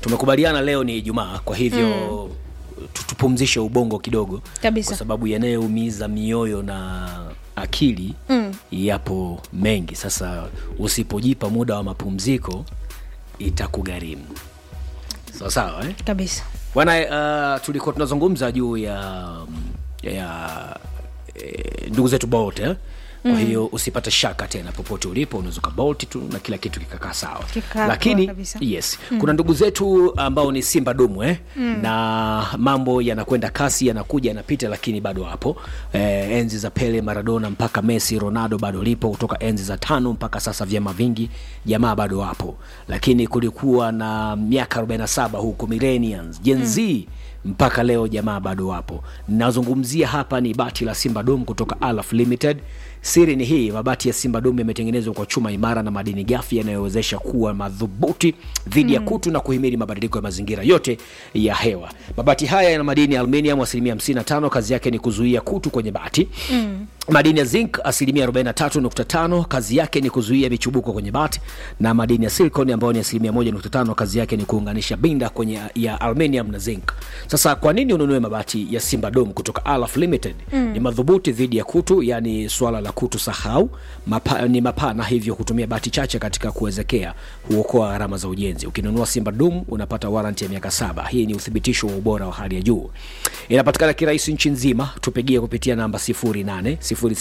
tumekubaliana leo ni ijumaa kwa hivyo tu- tupumzishe ubongo kidogo Kabisa. kwa sababu yanayoumiza mioyo na akili Mm. yapo mengi sasa usipojipa muda wa mapumziko itakugharimu sawa sawa eh? kabisa bwana uh, tulikuwa tunazungumza juu ya ya eh, ndugu zetu bolt eh? kwa hiyo usipate shaka tena popote ulipo unaweza ukabolt tu na kila kitu kikakaa sawa Kikaa lakini poa kabisa. yes kuna ndugu zetu ambao ni simba dumu eh? na mambo yanakwenda kasi yanakuja yanapita lakini bado hapo eh, enzi za pele maradona mpaka messi ronaldo bado lipo kutoka enzi za tano mpaka sasa vyama vingi jamaa bado wapo lakini kulikuwa na miaka 47 huko millennials gen z mpaka leo jamaa bado wapo nazungumzia hapa ni bati la simba dom kutoka alaf limited siri ni hii mabati ya simba dom yametengenezwa kwa chuma imara na madini gafi yanayowezesha kuwa madhubuti dhidi ya kutu na kuhimili mabadiliko ya mazingira yote ya hewa mabati haya yana madini ya aluminium asilimia 55 kazi yake ni kuzuia kutu kwenye bati mm. madini ya zinc asilimia 43.5 kazi yake ni kuzuia michubuko kwenye bati na madini ya silicon ambayo ni asilimia 1.5 kazi yake ni kuunganisha binda kwenye ya aluminium na zinc sasa kwa nini ununue mabati ya simba dom kutoka alaf limited mm. ni madhubuti dhidi ya kutu yani swala la kutu sahau mapa, ni mapana hivyo kutumia bati chache katika kuwezekea huokoa gharama za ujenzi ukinunua simba dom unapata waranti ya miaka saba hii ni uthibitisho wa ubora wa hali ya juu inapatikana kirahisi nchi nzima tupigie kupitia namba 08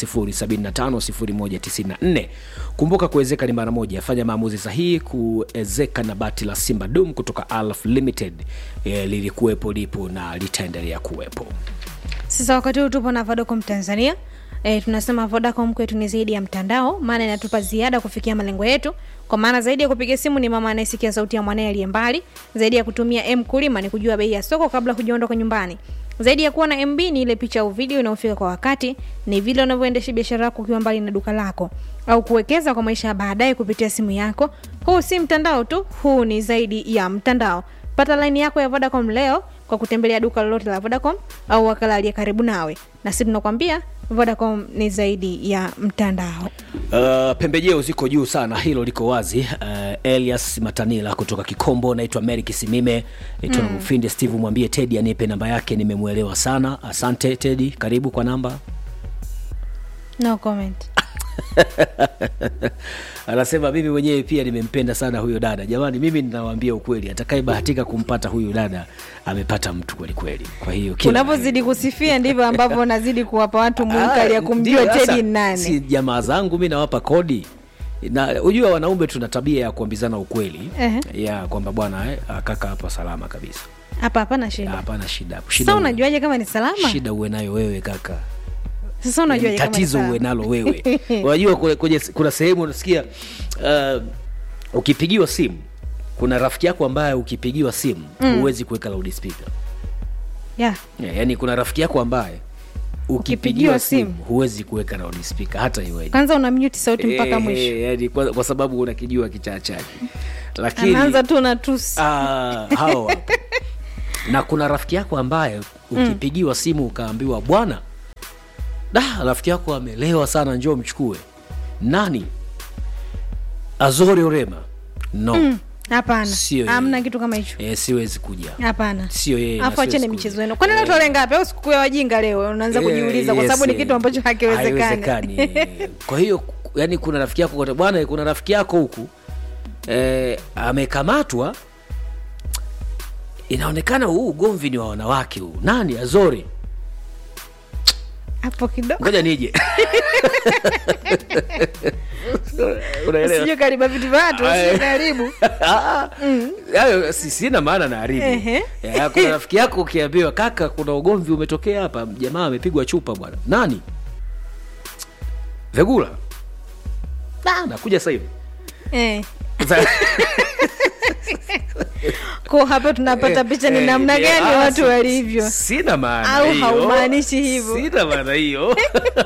0075 kumbuka kuwezeka ni mara moja fanya maamuzi sahihi kuezeka na bati la simba dom kutoka alf limited e, lilikuwepo lipo na litaendelea kuwepo sasa wakati huu tupo na vodacom tanzania E, tunasema vodacom kwetu ni zaidi ya mtandao maana inatupa ziada kufikia malengo yetu kwa maana zaidi ya kupiga simu ni mama anayesikia sauti ya mwanaye aliye mbali zaidi ya kutumia m kulima ni kujua bei ya soko kabla hujaondoka nyumbani zaidi ya kuwa na mb ni ile picha au video inayofika kwa wakati ni vile unavyoendesha biashara yako ukiwa mbali na duka lako au kuwekeza kwa maisha ya baadaye kupitia simu yako huu si mtandao tu huu ni zaidi ya mtandao pata laini yako ya vodacom leo kwa kutembelea duka lolote la vodacom au wakala aliye karibu nawe na si tunakwambia vodacom ni zaidi ya mtandao Uh, pembejeo ziko juu sana hilo liko wazi uh, elias matanila kutoka kikombo naitwa mary kisimime naitwa mm. mfindi steve mwambie tedi anipe namba yake nimemwelewa sana asante tedi karibu kwa namba no comment anasema mimi mwenyewe pia nimempenda sana huyo dada jamani mimi ninawaambia ukweli atakayebahatika kumpata huyu dada amepata mtu kwelikweli kwa hiyo kila unavyozidi kusifia ndivyo ambavyo unazidi kuwapa watu munkari ya Ah, kumjua ndio, sasa, tedi ni nani si jamaa zangu mi nawapa kodi na ujua wanaume tuna tabia ya kuambizana ukweli Ehe. ya kwamba bwana eh, ah, kaka hapa salama kabisa hapa hapana shida hapana shida hapo. shida sasa uwe- unajuaje kama ni salama shida uwe nayo wewe kaka sasa unajuaje kama ni tatizo uwe salama nalo wewe unajua kule- kwenye kuna sehemu unasikia uh, ukipigiwa simu kuna rafiki yako ambaye ukipigiwa simu huwezi kuweka loudspeaker yeah. yeah, yani kuna rafiki yako ambaye Ukipigiwa ukipigiwa simu simu, huwezi kuweka loudspeaker hata iweje kwanza una mute sauti mpaka Eh, mwisho yani kwa, kwa sababu unakijua kichaa chake lakini anaanza tu na tusi ah, hao wapo. na kuna rafiki yako ambaye ukipigiwa simu ukaambiwa bwana da rafiki yako amelewa sana njoo mchukue nani azori orema no hapana Sio yeye. hamna kitu kama hicho e, siwezi kuja hapana sio yeye na afu acheni siwezi michezo kuja. yenu kwani leo tarehe ngapi au sikukuu ya wajinga leo unaanza Eh, kujiuliza kwa yes, sababu ni eh, kitu ambacho hakiwezekani haiwezekani. kwa hiyo yani kuna rafiki yako kote bwana kuna rafiki yako huku eh, amekamatwa inaonekana huu ugomvi ni wa wanawake huu nani azori hapo kidogo ngoja nije unaelewa sijui kariba vitu vya watu Aye. sio karibu Ah, hayo si- sina maana na haribu Ehe. Eh, kuna rafiki yako ukiambiwa kaka kuna ugomvi umetokea hapa jamaa amepigwa chupa bwana nani vegula Ah, nakuja sasa hivi eh. Za- ko hapa tunapata picha ni Eh, namna eh, gani ah, watu si- walivyo sina maana Au hiyo. haumaanishi hivyo. sina maana hiyo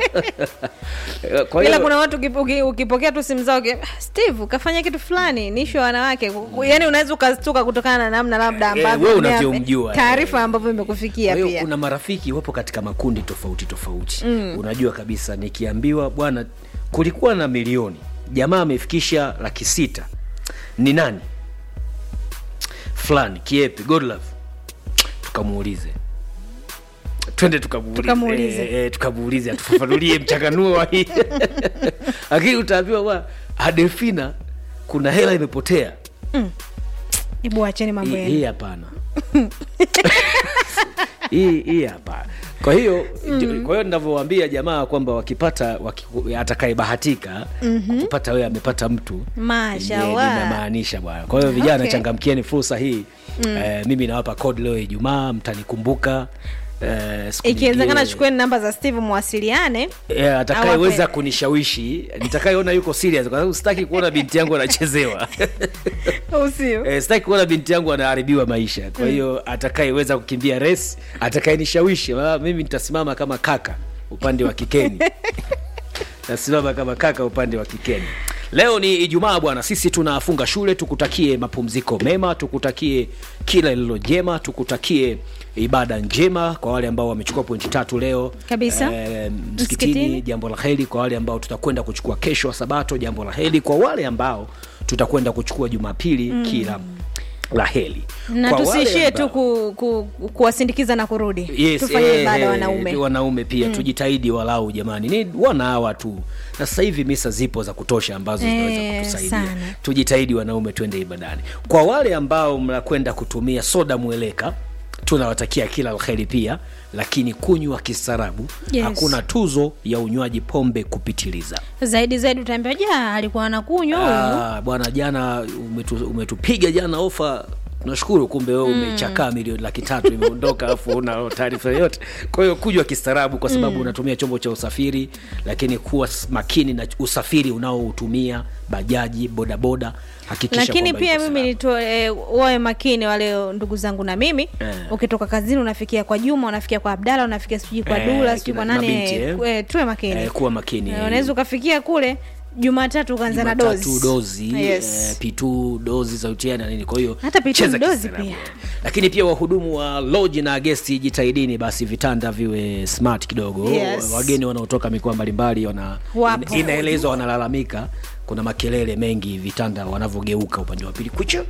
Kwa ila hiyo- kuna watu ukipo- uki- ukipokea tu simu zao uki- "Ah, steve kafanya kitu fulani ni ishu ya wanawake yaani unaweza ukastuka kutokana na namna labda Eh, ambavyo wewe ume- unavyomjua, taarifa eh. ambavyo imekufikia Kwa hiyo pia kuna marafiki wapo katika makundi tofauti tofauti mm. unajua kabisa nikiambiwa bwana kulikuwa na milioni jamaa amefikisha laki sita ni nani fulani kiepi godlove tukamuulize twende tukamuulize Tukamuulize. Eh, eh, tukamuulize atufafanulie mchanganuo wa hii lakini utaambiwa bwana adelfina kuna hela imepotea hebu acheni mambo Hii- yenu hii hapana hii hii hapana kwa hiyo mm. kwa hiyo ninavyowaambia jamaa kwamba wakipata waki, atakayebahatika mm-hmm. kupata wewe amepata mtu Mashallah. yenye linamaanisha bwana kwa hiyo vijana Okay. changamkieni fursa hii mm. eh, mimi nawapa code leo ijumaa mtanikumbuka eh, siku ikiwezekana nyingine- chukueni namba za steve mwasiliane Eh, atakayeweza Awape. kunishawishi nitakayeona yuko serious kwa sababu sitaki kuona binti yangu anachezewa usio Eh, sitaki kuona binti yangu anaharibiwa maisha kwa hiyo atakayeweza kukimbia res atakayenishawishi ah, mimi nitasimama kama kaka upande wa kikeni tasimama kama kaka upande wa kikeni leo ni ijumaa bwana sisi tunafunga shule tukutakie mapumziko mema tukutakie kila lililo jema tukutakie ibada njema kwa wale ambao wamechukua pointi tatu leo Kabisa. eh, msikitini Msikitini. jambo la heri kwa wale ambao tutakwenda kuchukua kesho wa sabato jambo la heri kwa wale ambao tutakwenda kuchukua jumapili mm. kila la heri na Kwa wale tusiishie ambao- tu ku, ku, kuwasindikiza na kurudi Yes, tufanye eh, ibada eh, wanaume wanaume pia tujitahidi walau jamani ni wana hawa tu na sasa hivi misa zipo za kutosha ambazo zinaweza Eh, kutusaidia sana. tujitahidi wanaume twende ibadani kwa wale ambao mnakwenda kutumia soda mweleka tunawatakia kila laheri pia lakini kunywa kistaarabu Yes. hakuna tuzo ya unywaji pombe kupitiliza zaidi zaidi utaambia ja alikuwa anakunywa huyu Ah, bwana jana umetu, umetupiga jana ofa tunashukuru kumbe wewe umechakaa milioni laki tatu imeondoka alafu una taarifa yoyote kwa hiyo kujwa kistaarabu kwa sababu unatumia chombo cha usafiri lakini kuwa s- makini na usafiri unaoutumia bajaji bodaboda hakikisha lakini kwamba pia iko mimi salama. nito e, wawe makini wale ndugu zangu na mimi Eh. ukitoka kazini unafikia kwa juma unafikia kwa abdala unafikia sijui kwa Eh, dula sijui kwa kina- nani mabinti, eh, eh. ku- eh, tuwe makini Eh, kuwa makini Eh, unaweza ukafikia kule jumatatu ukaanza na Jumatatu dozi dozi yes. eh, pitu dozi za utiana nini kwa hiyo Hata P2 cheza ni dozi kistaarabu. pia. lakini pia wahudumu wa loji na gesti jitahidini basi vitanda viwe smart kidogo Yes. wageni wanaotoka mikoa mbalimbali wana Wapo. ina- inaelezwa wanalalamika kuna makelele mengi vitanda wanavyogeuka upande wa pili kuchu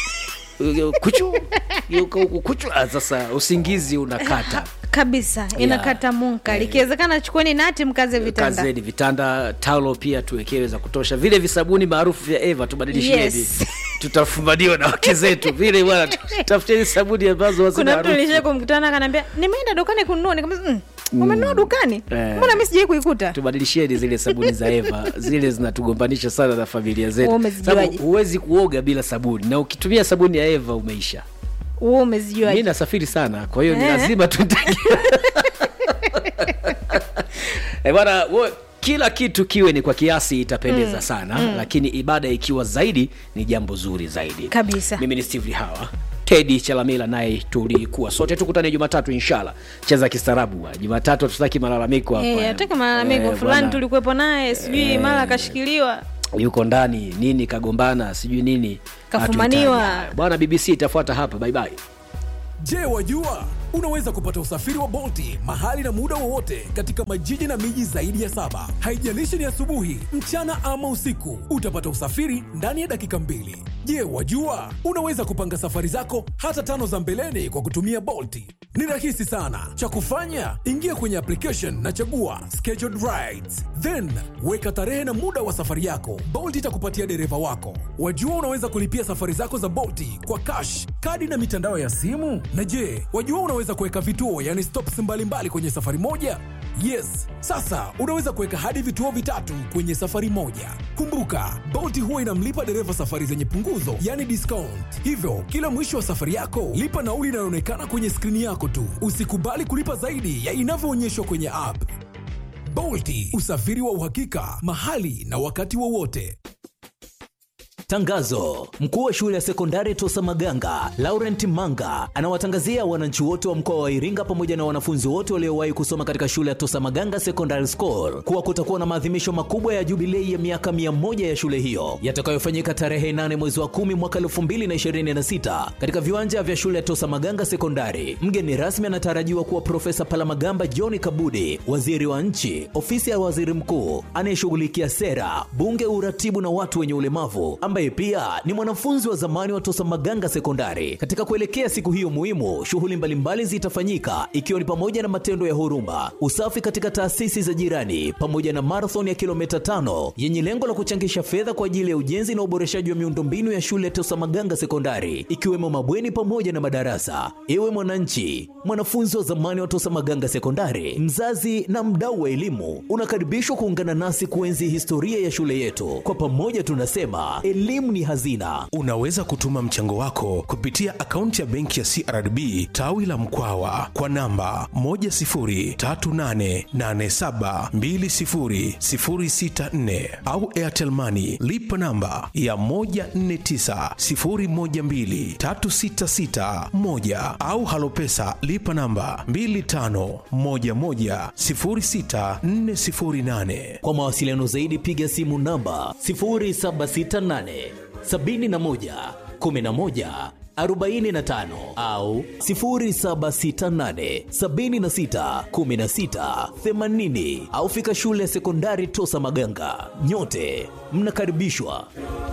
kuchu geuka huku kuchu Ah, sasa usingizi unakata kabisa inakata munkari ikiwezekana chukueni nati mkaze vitanda kazeni vitanda taulo pia tuwekewe za kutosha vile visabuni maarufu vya eva tubadilishie Yes. hivi tutafumaniwa na wake zetu vile bwana tafuteni sabuni ambazo hazina kuna mtu harufu. nilishai kumkutana akaniambia nimeenda dukani kununua nikamwambia mm, umenunua dukani Eh. mbona mi sijai kuikuta tubadilisheni zile sabuni za eva zile zinatugombanisha sana na familia zetu Wewe umezijuaje? Sababu huwezi kuoga bila sabuni na ukitumia sabuni ya eva umeisha huo mi umezijua nasafiri sana kwa hiyo ni Eh. lazima tutakia Eh, bwana wo- kila kitu kiwe ni kwa kiasi itapendeza sana lakini ibada ikiwa zaidi ni jambo zuri zaidi Kabisa. mimi ni steve hawa tedi chalamila naye tulikuwa sote tukutane jumatatu inshallah cheza kistaarabu bwana. jumatatu hatutaki malalamiko hapa Eh, ataka malalamiko Eh, fulani bwana, tulikuwepo naye sijui mara akashikiliwa yuko ndani nini kagombana sijui nini Kafumaniwa. Hatuhitaji hayo. bwana bbc itafuata hapa bye bye Je, wajua unaweza kupata usafiri wa Bolti mahali na muda wowote katika majiji na miji zaidi ya saba. Haijalishi ni asubuhi, mchana ama usiku, utapata usafiri ndani ya dakika mbili. Je, wajua unaweza kupanga safari zako hata tano za mbeleni kwa kutumia Bolti? Ni rahisi sana. Cha kufanya, ingia kwenye application na chagua scheduled rides, then weka tarehe na muda wa safari yako. Bolt itakupatia dereva wako. Wajua unaweza kulipia safari zako za Bolti kwa cash, kadi na mitandao ya simu. Na je, wajua unaweza kuweka vituo, yani stops mbalimbali kwenye safari moja? Yes, sasa unaweza kuweka hadi vituo vitatu kwenye safari moja. Kumbuka, Bolt huwa inamlipa dereva safari zenye punguzo, yani discount. Hivyo, kila mwisho wa safari yako, lipa nauli inayoonekana kwenye skrini yako tu. Usikubali kulipa zaidi ya inavyoonyeshwa kwenye app. Bolti, usafiri wa uhakika, mahali na wakati wowote. Tangazo: mkuu wa shule ya sekondari Tosa Maganga Laurent Manga anawatangazia wananchi wote wa mkoa wa Iringa pamoja na wanafunzi wote waliowahi kusoma katika shule ya Tosa Maganga Secondary School kuwa kutakuwa na maadhimisho makubwa ya jubilei ya miaka mia moja ya shule hiyo yatakayofanyika tarehe 8 mwezi wa 10 mwaka 2026 katika viwanja vya shule ya Tosa Maganga Sekondari. Mgeni rasmi anatarajiwa kuwa Profesa Palamagamba John Kabudi, waziri wa nchi, ofisi ya waziri mkuu anayeshughulikia sera, bunge, uratibu na watu wenye ulemavu ambaye ambaye pia ni mwanafunzi wa zamani wa Tosa Maganga Sekondari. Katika kuelekea siku hiyo muhimu, shughuli mbalimbali zitafanyika ikiwa ni pamoja na matendo ya huruma, usafi katika taasisi za jirani, pamoja na marathon ya kilomita tano yenye lengo la kuchangisha fedha kwa ajili ya ujenzi na uboreshaji wa miundombinu ya shule ya Tosa Maganga Sekondari, ikiwemo mabweni pamoja na madarasa. Ewe mwananchi, mwanafunzi wa zamani wa Tosa Maganga Sekondari, mzazi na mdau wa elimu, unakaribishwa kuungana nasi kuenzi historia ya shule yetu. Kwa pamoja tunasema elimu ni hazina. Unaweza kutuma mchango wako kupitia akaunti ya benki ya CRDB tawi la Mkwawa kwa namba 10388720064 au Airtel Money lipa namba ya 1490123661 au Halopesa lipa namba 25110648. Kwa mawasiliano zaidi piga simu namba 0768 71 11 45 au 0768 76 16 80 au fika shule ya sekondari Tosa Maganga. Nyote mnakaribishwa.